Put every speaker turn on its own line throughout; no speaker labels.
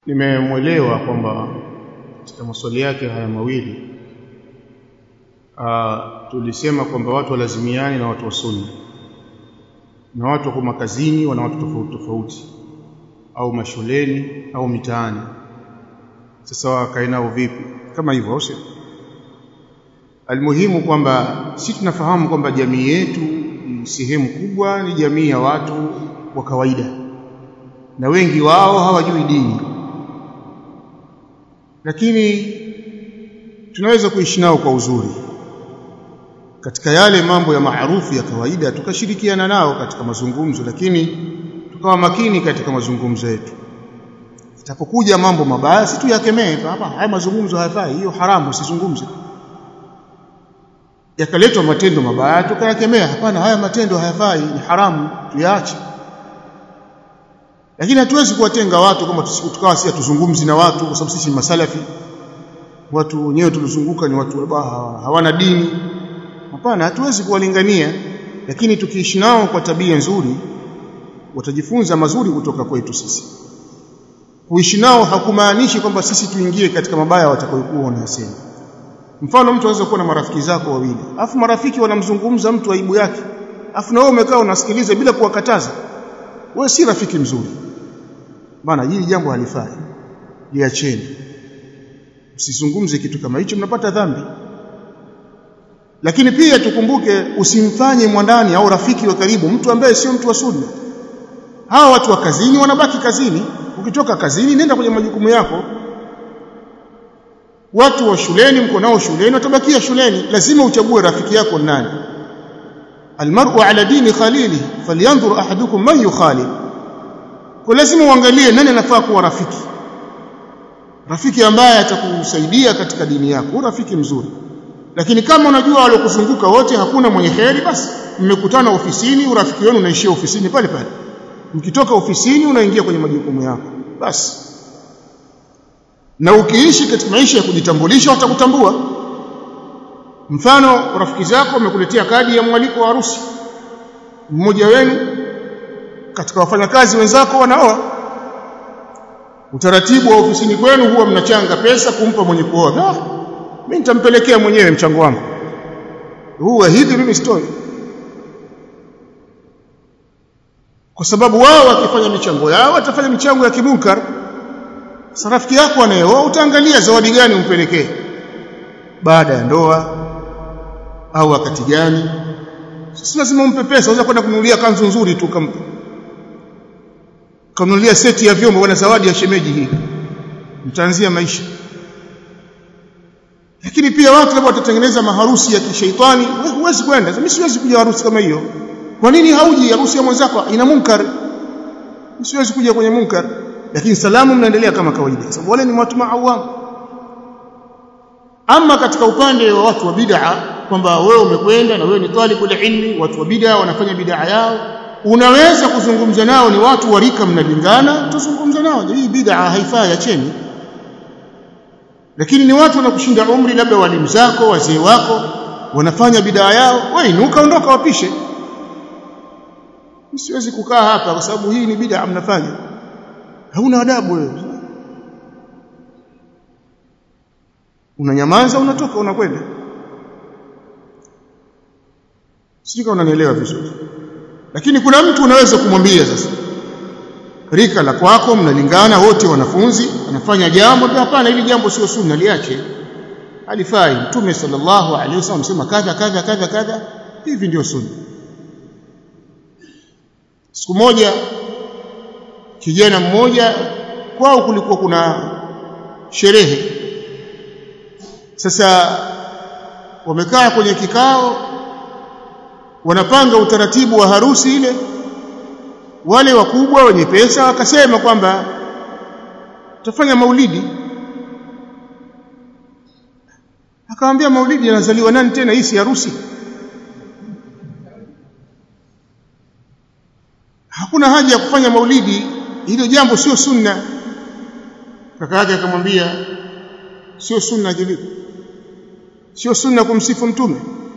nimemwelewa kwamba katika maswali yake haya mawili uh, tulisema kwamba watu walazimiani na watu wa sunna na watu wako makazini wana watu tofauti tofauti au mashuleni au mitaani sasa wakae nao vipi kama hivyo au sio almuhimu kwamba si tunafahamu kwamba jamii yetu sehemu kubwa ni jamii ya watu wa kawaida na wengi wao hawajui dini lakini tunaweza kuishi nao kwa uzuri katika yale mambo ya maarufu ya kawaida tukashirikiana nao katika mazungumzo lakini tukawa makini katika mazungumzo yetu itapokuja mambo mabaya si tuyakemee hapa haya mazungumzo hayafai hiyo haramu usizungumze yakaletwa matendo mabaya tukayakemea hapana haya matendo hayafai ni haramu tuyaache lakini hatuwezi kuwatenga watu kama tukawa si tuzungumzi na watu kwa sababu sisi ni masalafi watu wenyewe tulizunguka ni watu hawana dini hapana hatuwezi kuwalingania lakini tukiishi nao kwa tabia nzuri watajifunza mazuri kutoka kwetu sisi kuishi nao hakumaanishi kwamba sisi tuingie katika mabaya watakayokuwa wanasema mfano mtu anaweza kuwa na marafiki zako wawili afu marafiki wanamzungumza mtu aibu yake afu na wewe umekaa unasikiliza bila kuwakataza wewe si rafiki mzuri bana hili jambo halifai liacheni msizungumze kitu kama hicho mnapata dhambi lakini pia tukumbuke usimfanye mwandani au rafiki wa karibu mtu ambaye sio mtu wa sunna hawa watu wa kazini wanabaki kazini ukitoka kazini nenda kwenye majukumu yako watu wa shuleni mko nao shuleni watabakia shuleni lazima uchague rafiki yako nani almar'u ala dini khalili falyanzur ahadukum man yukhalil kwa lazima uangalie nani anafaa kuwa rafiki rafiki ambaye atakusaidia katika dini yako rafiki mzuri lakini kama unajua waliokuzunguka wote hakuna mwenye kheri basi mmekutana ofisini urafiki wenu unaishia ofisini pale pale mkitoka ofisini unaingia kwenye majukumu yako basi na ukiishi katika maisha ya kujitambulisha watakutambua mfano rafiki zako wamekuletea kadi ya mwaliko wa harusi mmoja wenu katika wafanyakazi wenzako wanaoa utaratibu wa ofisini kwenu huwa mnachanga pesa kumpa mwenye kuoa ah mimi nitampelekea mwenyewe mchango wangu huwa hivi mimi sitoi kwa sababu wao wakifanya michango yao watafanya michango ya kimunkar sasa rafiki yako anayeoa utaangalia zawadi gani umpelekee baada ya ndoa au wakati gani si lazima umpe pesa unaweza kwenda kununulia kanzu nzuri tu kampa kanunulia seti ya vyombo bwana zawadi ya shemeji hii mtaanzia maisha lakini pia watu labda watatengeneza maharusi ya kishaitani huwezi kwenda mimi siwezi kuja harusi kama hiyo kwa nini hauji harusi ya mwenzako ina munkar siwezi kuja kwenye munkar lakini salamu mnaendelea kama kawaida sababu wale ni watu maawam ama katika upande wa watu wa bid'a kwamba wewe umekwenda na wewe ni talibul ilmi watu wa bid'a wanafanya bid'a yao unaweza kuzungumza nao ni watu wa rika mnalingana tuzungumza nao hii bid'a haifai acheni lakini ni watu wanakushinda umri labda walimu zako wazee wako wanafanya bid'a yao wewe inuka ondoka wapishe siwezi kukaa hapa kwa sababu hii ni bid'a mnafanya hauna adabu wewe unanyamaza unatoka unakwenda sijui kama unanielewa vizuri lakini kuna mtu unaweza kumwambia sasa rika la kwako mnalingana wote wanafunzi anafanya jambo hapana hili jambo sio sunna liache halifai mtume sallallahu alaihi wasallam sema kadha kadha kadha kadha hivi ndio sunna siku moja kijana mmoja kwao kulikuwa kuna sherehe sasa wamekaa kwenye kikao wanapanga utaratibu wa harusi ile wale wakubwa wenye pesa wakasema kwamba tutafanya maulidi akamwambia maulidi yanazaliwa nani tena hii si harusi hakuna haja ya kufanya maulidi hilo jambo sio sunna kaka yake akamwambia sio sunna jilipo sio sunna kumsifu mtume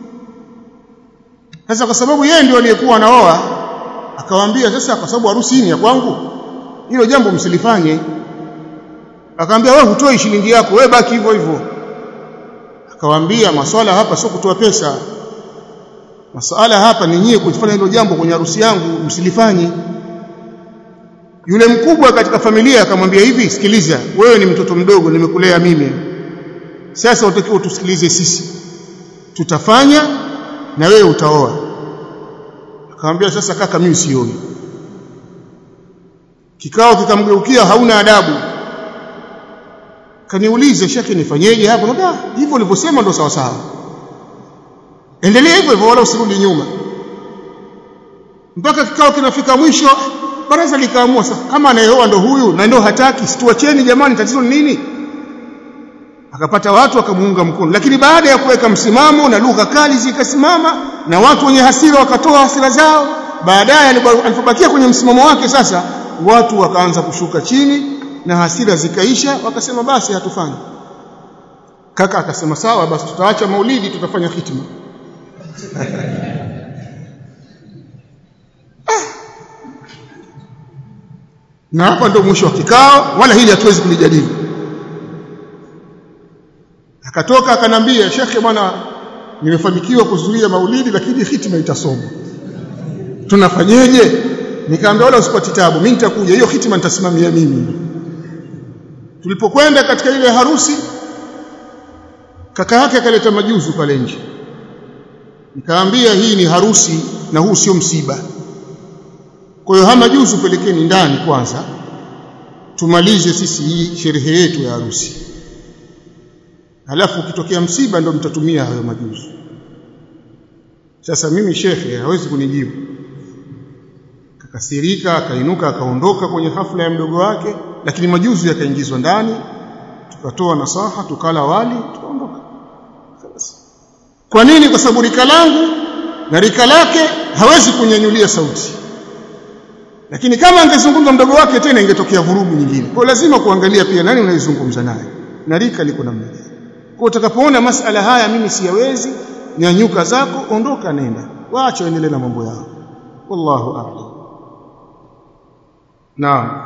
sasa kwa sababu yeye ndio aliyekuwa anaoa akawaambia sasa kwa sababu harusi hii ni ya kwangu hilo jambo msilifanye akamwambia wewe hutoi shilingi yako wewe baki hivyo hivyo akawaambia maswala hapa sio kutoa pesa maswala hapa ni nyie kufanya hilo jambo kwenye harusi yangu msilifanye yule mkubwa katika familia akamwambia hivi sikiliza wewe ni mtoto mdogo nimekulea mimi sasa utakiwa tusikilize sisi tutafanya na wewe utaoa akamwambia sasa kaka mimi sioi kikao kikamgeukia hauna adabu kaniulize shekhi nifanyeje hapo ndio hivyo ulivyosema ndo sawa sawa endelea hivyo hivyo wala usirudi nyuma mpaka kikao kinafika mwisho baraza likaamua sasa kama anayeoa ndo huyu na ndio hataki situacheni jamani tatizo ni nini akapata watu wakamuunga mkono lakini baada ya kuweka msimamo na lugha kali zikasimama na watu wenye hasira wakatoa hasira zao baadaye alipobakia kwenye msimamo wake sasa watu wakaanza kushuka chini na hasira zikaisha wakasema basi hatufanyi kaka akasema sawa basi tutaacha maulidi tutafanya hitima na hapa ndio mwisho wa kikao wala hili hatuwezi kulijadili akatoka akanambia shekhe bwana nimefanikiwa kuzuia maulidi lakini hitima itasoma tunafanyeje nikamwambia wala usipati tabu mimi nitakuja hiyo hitima nitasimamia mimi tulipokwenda katika ile harusi kaka yake akaleta majuzu pale nje nikamwambia hii ni harusi na huu sio msiba kwa hiyo hama juzu pelekeni ndani kwanza tumalize sisi hii sherehe yetu ya harusi halafu ukitokea msiba ndio mtatumia hayo majuzu sasa mimi shekhe hawezi kunijibu akakasirika akainuka akaondoka kwenye hafla ya mdogo wake lakini majuzu yakaingizwa ndani tukatoa nasaha tukala wali tukaondoka kwa nini kwa sababu rika langu na rika lake hawezi kunyanyulia sauti lakini kama angezungumza mdogo wake tena ingetokea vurugu nyingine kwa lazima kuangalia pia nani unayezungumza naye na rika liko namna gani kwa utakapoona masala haya mimi siyawezi nyanyuka zako ondoka nenda waache waendelee na mambo yao wallahu a'lam naam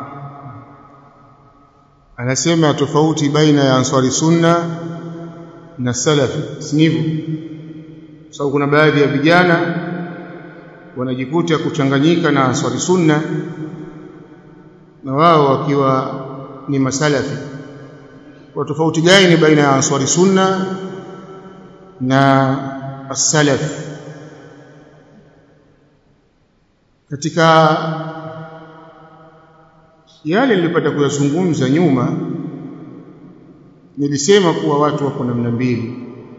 anasema tofauti baina ya ansari sunna na salafi sivyo sababu kuna baadhi ya vijana wanajikuta kuchanganyika na ansari sunna na wao wakiwa ni masalafi kwa tofauti gani baina ya ansari sunna na as-salaf katika yale nilipata kuyazungumza nyuma nilisema kuwa watu wako namna mbili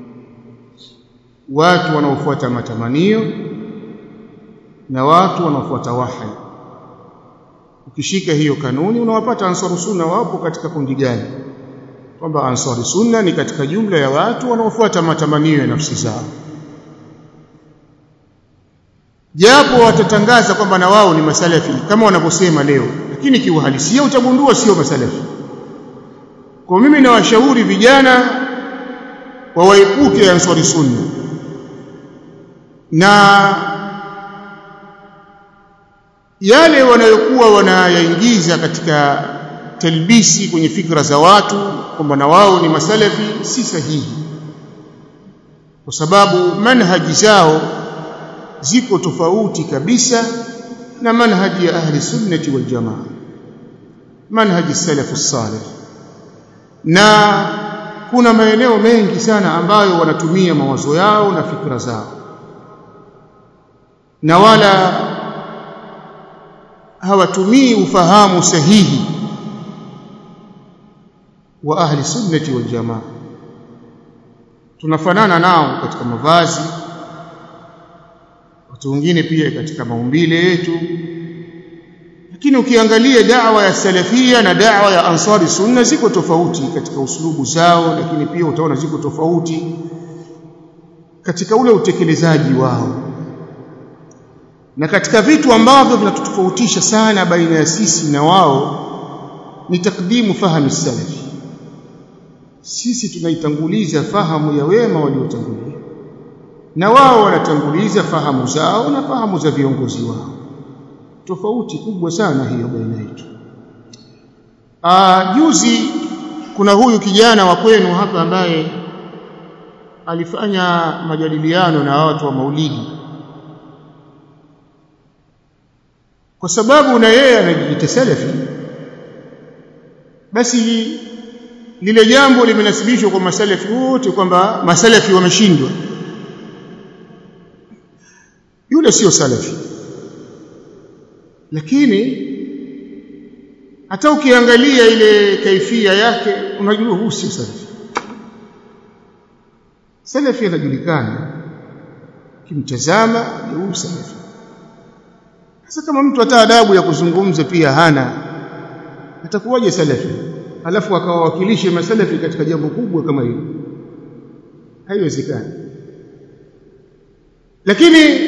watu wanaofuata matamanio na watu wanaofuata wahi ukishika hiyo kanuni unawapata ansaru sunna wapo katika kundi gani kwamba ansari sunna ni katika jumla ya watu wanaofuata matamanio ya nafsi zao japo watatangaza kwamba na wao ni masalafi kama wanavyosema leo lakini kiuhalisia utagundua sio masalafi kwa mimi nawashauri vijana wawaepuke ansari sunna na yale wanayokuwa wanayaingiza katika talbisi kwenye fikra za watu kwamba na wao ni masalafi si sahihi kwa sababu manhaji zao ziko tofauti kabisa na manhaji ya ahli sunnati wal jamaa manhaji salafu salih na kuna maeneo mengi sana ambayo wanatumia mawazo yao na fikra zao na wala hawatumii ufahamu sahihi wa ahli sunnati wal jamaa tunafanana nao katika mavazi watu wengine pia katika maumbile yetu lakini ukiangalia da'wa ya salafia na da'wa ya ansari sunna ziko tofauti katika uslubu zao lakini pia utaona ziko tofauti katika ule utekelezaji wao na katika vitu ambavyo vinatutofautisha sana baina ya sisi na wao ni takdimu fahamu salafi sisi tunaitanguliza fahamu ya wema waliotangulia na wao wanatanguliza fahamu zao na fahamu za viongozi wao tofauti kubwa sana hiyo baina yetu juzi kuna huyu kijana wa kwenu hapa ambaye alifanya majadiliano na watu wa maulidi kwa sababu na yeye anajiita salafi basi lile jambo limenasibishwa kwa masalafi wote kwamba masalafi wameshindwa yule sio salafi lakini hata ukiangalia ile kaifia yake unajua huu sio salafi salafi anajulikana kimtazama huu salafi sasa kama mtu hata adabu ya kuzungumza pia hana atakuwaje salafi alafu akawawakilishe masalafi katika jambo kubwa kama hilo haiwezekani lakini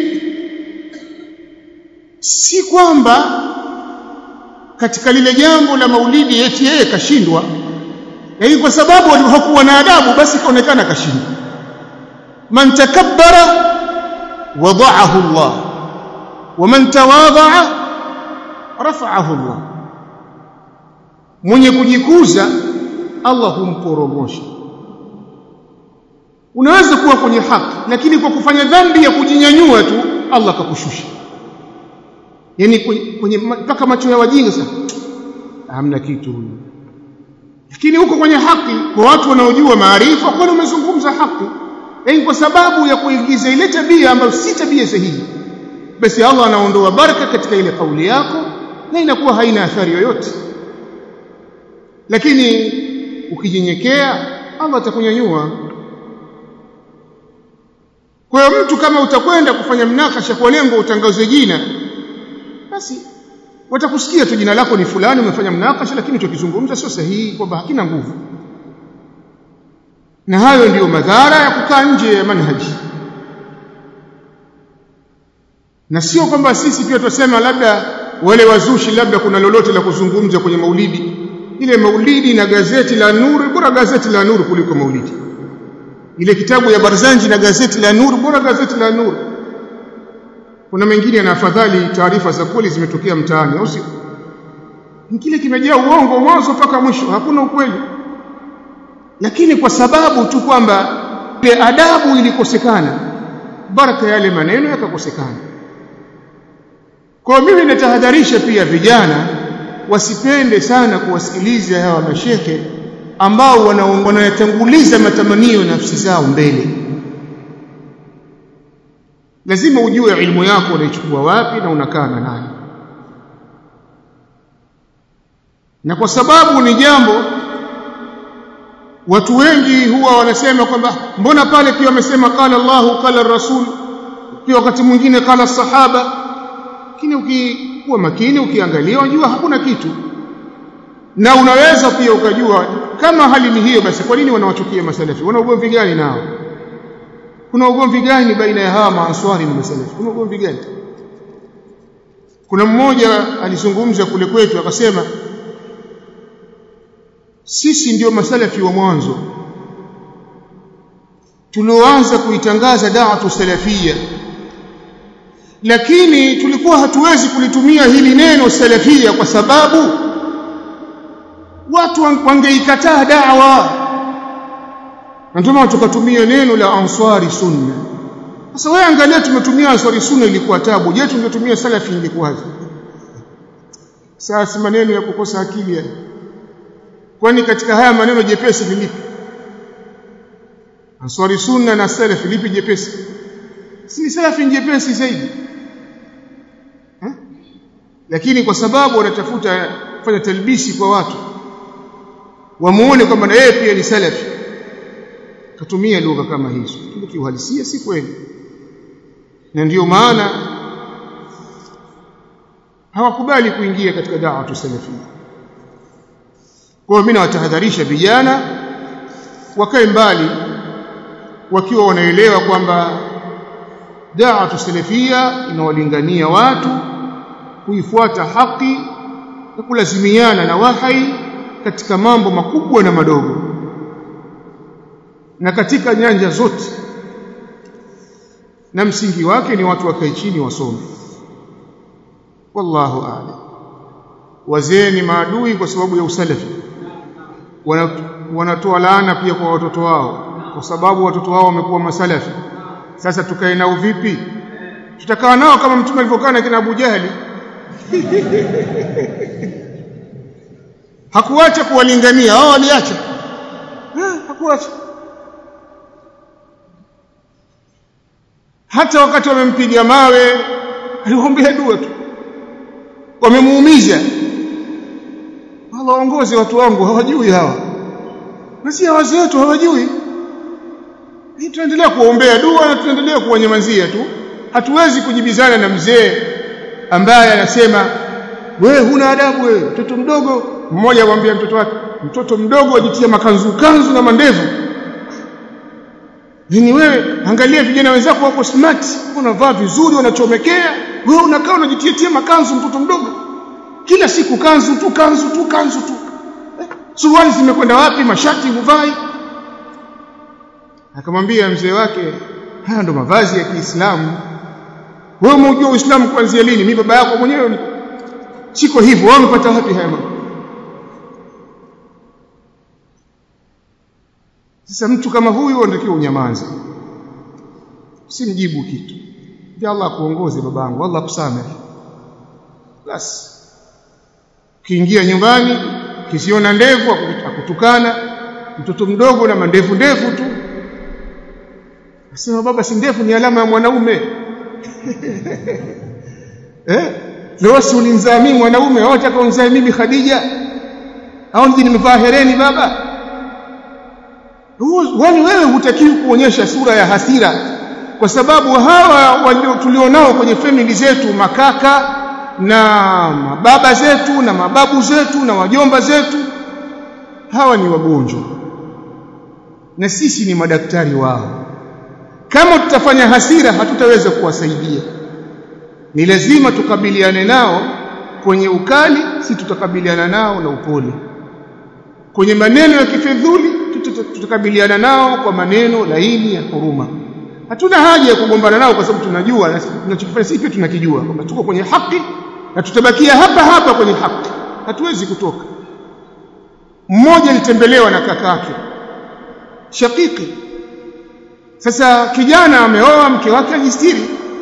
si kwamba katika lile jambo la maulidi eti yeye kashindwa lakini kwa sababu hakuwa na adabu basi kaonekana kashindwa man takabbara wada'ahu Allah ومن تواضع رفعه الله mwenye kujikuza Allah humporomosha unaweza kuwa kwenye haki lakini kwa kufanya dhambi ya kujinyanyua tu Allah akakushusha yani kwenye mpaka macho ya wajinga sasa hamna kitu huyu lakini huko kwenye haki kwa watu wanaojua maarifa kwani umezungumza haki yani kwa sababu ya kuingiza ile tabia ambayo si tabia sahihi basi Allah anaondoa baraka katika ile kauli yako na inakuwa haina athari yoyote lakini ukijinyenyekea Allah atakunyanyua kwa hiyo mtu kama utakwenda kufanya mnakasha kwa lengo utangaze jina basi watakusikia tu jina lako ni fulani umefanya mnakasha lakini utakizungumza sio sahihi kwamba hakina nguvu na hayo ndiyo madhara ya kukaa nje ya manhaji na sio kwamba sisi pia tutasema labda wale wazushi labda kuna lolote la kuzungumza kwenye maulidi ile maulidi na gazeti la nuru bora gazeti la nuru kuliko maulidi ile kitabu ya Barzanji na gazeti la nuru bora gazeti la nuru kuna mengine na afadhali taarifa za kweli zimetokea mtaani au sio kile kimejaa uongo mwanzo mpaka mwisho hakuna ukweli lakini kwa sababu tu kwamba ile adabu ilikosekana baraka yale maneno yakakosekana kwa mimi natahadharisha pia vijana wasipende sana kuwasikiliza hawa mashehe ambao wanayatanguliza matamanio nafsi zao mbele lazima ujue ilmu yako unaichukua wapi na unakaa na nani na kwa sababu ni jambo watu wengi huwa wanasema kwamba mbona pale pia wamesema qala Allahu qala rasul pia wakati mwingine qala sahaba lakini ukikuwa makini ukiangalia unajua hakuna kitu na unaweza pia ukajua kama hali ni hiyo basi kwa nini wanawachukia masalafi wana ugomvi gani nao kuna ugomvi gani baina ya hawa maanswari na masalafi kuna ugomvi gani kuna mmoja alizungumza kule kwetu akasema sisi ndio masalafi wa mwanzo tulioanza kuitangaza da'watu salafia lakini tulikuwa hatuwezi kulitumia hili neno salafia kwa sababu watu wangeikataa da'wa na ndio maana tukatumia neno la answari sunna sasa wewe angalia tumetumia answari sunna ilikuwa tabu je tungetumia salafi ingekuwaje sasa maneno ya kukosa akili ya kwani katika haya maneno jepesi ni lipi answari sunna na salafi lipi jepesi si salafi jepesi zaidi ha? lakini kwa sababu wanatafuta kufanya talbisi kwa watu wamuone kwamba na yeye pia ni salafi katumia lugha kama hizo lakini kiuhalisia si kweli na ndiyo maana hawakubali kuingia katika da'watu salafia kwa hiyo mimi nawatahadharisha vijana wakae mbali wakiwa wanaelewa kwamba da'watu salafia inawalingania watu kuifuata haki na kulazimiana na wahai katika mambo makubwa na madogo na katika nyanja zote na msingi wake ni watu wakae chini wasome wallahu a'lam wazee ni maadui kwa sababu ya usalafi wanatoa laana pia kwa watoto wao kwa sababu watoto wao wamekuwa masalafi sasa tukae nao vipi tutakaa nao kama mtume alivyokaa na kina Abu Jahali hakuacha kuwalingania wao waliacha hakuacha hata wakati wamempiga mawe aliwaombea dua tu wamemuumiza Allah waongoze watu wangu hawajui hawa na si wazee wetu hawajui hii tuendelea kuombea dua na tuendelea kuwanyamazia tu hatuwezi kujibizana na mzee ambaye anasema wewe huna adabu wewe mtoto mdogo mmoja amwambia mtoto wake mtoto mdogo ajitia makanzu kanzu na mandevu Nini wewe angalia vijana wenzako wako smart, wanavaa vizuri, wanachomekea, wewe unakaa unajitia tia makanzu mtoto mdogo. Kila siku kanzu tu, kanzu tu, kanzu tu. Eh, suruali zimekwenda wapi? Mashati huvai. Akamwambia mzee wake, haya ndo mavazi ya Kiislamu. Wewe umejua Uislamu kuanzia lini? Mimi baba yako mwenyewe siko hivyo. Wewe umepata wapi haya mambo? Sasa mtu kama huyu anatakiwa unyamaze. Usimjibu kitu. Ya Allah akuongoze babangu, Allah akusamehe. Basi. Ukiingia nyumbani, kisiona ndevu akutukana, mtoto mdogo na mandevu ndevu tu. Nasema baba si ndevu ni alama ya mwanaume. eh? Leo si ulinizaa mimi mwanaume, au unataka unizae mimi Khadija? Au ndio nimevaa hereni baba? Wani wewe hutakiwi kuonyesha sura ya hasira kwa sababu hawa tulionao kwenye family zetu makaka na mababa zetu na mababu zetu na wajomba zetu hawa ni wagonjwa na sisi ni madaktari wao kama tutafanya hasira hatutaweza kuwasaidia ni lazima tukabiliane nao kwenye ukali si tutakabiliana nao na upole kwenye maneno ya kifedhuli tutakabiliana nao kwa maneno laini ya huruma hatuna haja ya kugombana nao kwa sababu tunajua na tunachokifanya sisi pia tunakijua kwamba tuko kwenye haki na tutabakia hapa hapa kwenye haki hatuwezi kutoka mmoja alitembelewa na kakake shakiki sasa kijana ameoa mke wake ajistiri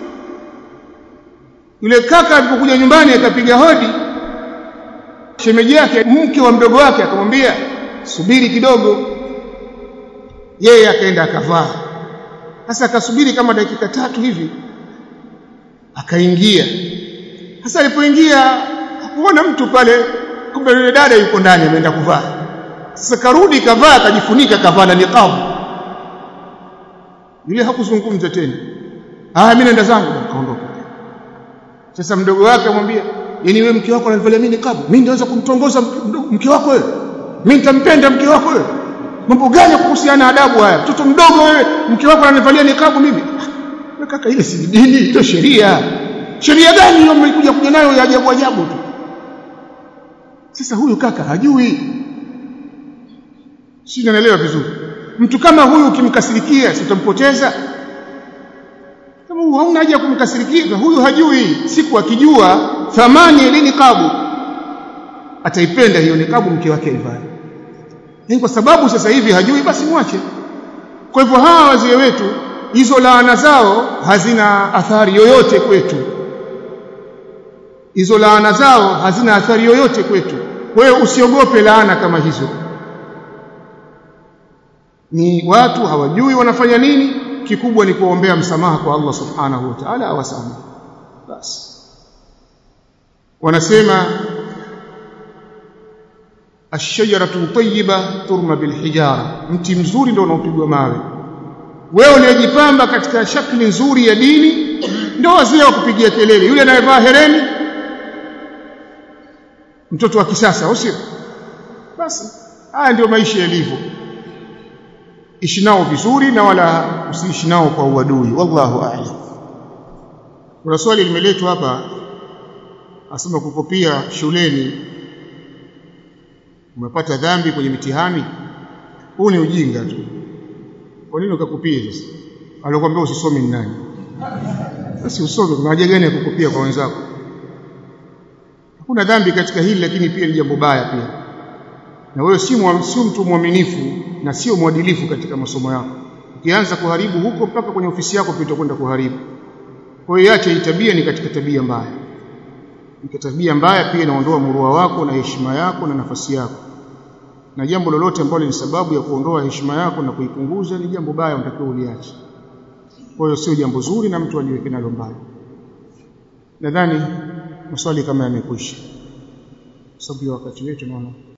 yule kaka alipokuja nyumbani akapiga hodi shemeji yake mke wa mdogo wake akamwambia subiri kidogo yeye akaenda akavaa sasa akasubiri kama dakika tatu hivi akaingia sasa alipoingia hakuona mtu pale kumbe yule dada yuko ndani ameenda kuvaa sasa karudi kavaa akajifunika kavaa na niqab yule hakuzungumza tena ah mimi naenda zangu akaondoka sasa mdogo wake amwambia yani wewe mke wako ananivalia mimi niqab mimi naweza kumtongoza mke wako wewe mimi nitampenda mke wako wewe mambo gani kuhusiana adabu haya mtoto mdogo wewe mke wako ananivalia nikabu mimi wewe kaka ile si dini ile sheria sheria gani hiyo mmekuja kuja nayo ya ajabu ajabu tu sasa huyu kaka hajui si naelewa vizuri mtu kama huyu ukimkasirikia sitampoteza kama huyu hauna haja kumkasirikia huyu hajui siku akijua thamani ya nikabu ataipenda hiyo nikabu mke wake aivae ni kwa sababu sasa hivi hajui basi mwache kwa hivyo hawa wazee wetu hizo laana zao hazina athari yoyote kwetu hizo laana zao hazina athari yoyote kwetu wewe usiogope laana kama hizo ni watu hawajui wanafanya nini kikubwa ni kuombea msamaha kwa Allah subhanahu wa ta'ala awasamehe basi wanasema ashajaratu tayyiba turma bilhijara mti mzuri ndio unaopigwa mawe wewe uliyejipamba katika shakli nzuri ya dini ndio wazee wa kupigia kelele yule anayevaa hereni mtoto wa kisasa usio basi haya ndio maisha yalivyo ishi nao vizuri na wala usiishi nao kwa uadui wallahu a'lam kuna swali limeletwa hapa asema kukopia shuleni umepata dhambi kwenye mitihani huu ni ujinga tu kwa nini ukakupia sasa alikwambia usisome ni nani basi usome kuna haja gani ya kukupia kwa wenzako hakuna dhambi katika hili lakini pia ni jambo baya pia na wewe si sio mtu mwaminifu na sio mwadilifu katika masomo yako ukianza kuharibu huko mpaka kwenye ofisi yako pia utakwenda kuharibu kwa hiyo acha hii tabia ni katika tabia mbaya ni tabia mbaya pia inaondoa murua wako na heshima yako na nafasi yako na jambo lolote ambalo ni sababu ya kuondoa heshima yako na kuipunguza ni jambo baya unatakiwa uliache kwa hiyo sio jambo zuri na mtu aliweke nalo mbali nadhani maswali kama yamekwisha sababu ya wakati wetu naona